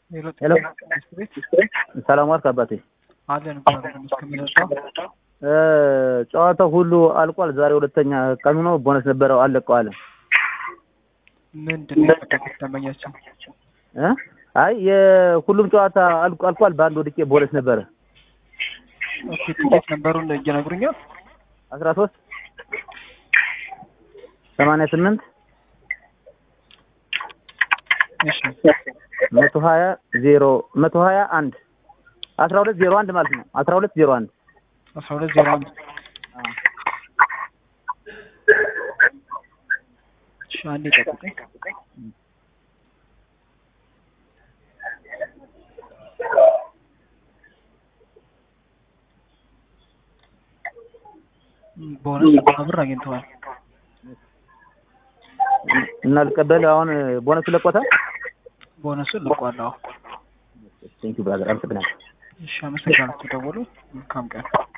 ሄሎ ሄሎ ቤት ሰላም ዋልክ አባቴ። አለን እግዚአብሔር ይመስገን። ምንድነው? እ ጨዋታው ሁሉ አልቋል። ዛሬ ሁለተኛ ቀኑ ነው። ቦነስ ነበረው አለቀዋል። ምንድን ነው የፈለጉት ደንበኛችን? እ አይ የሁሉም ጨዋታ አልቆ አልቋል። በአንድ ወድቄ ቦነስ ነበረ ኦኬ ትኬት ነበሩን እየነግሩኛል። አስራ ሶስት ሰማንያ ስምንት እሺ መቶ ሀያ ዜሮ መቶ ሀያ አንድ አስራ ሁለት ዜሮ አንድ ማለት ነው። አስራ ሁለት ዜሮ አንድ አስራ ሁለት ዜሮ አንድ እሺ አንዴ ጠብቀኝ። ቦነስ ብር አግኝተዋል። እና ልቀበል አሁን ቦነሱ ለቆታል። ቦነሱን ልቋል። አዎ ቴንኪው ብራዘር፣ አመሰግናለሁ። እሺ አመሰግናለሁ። ተደወሉ። መልካም ቀን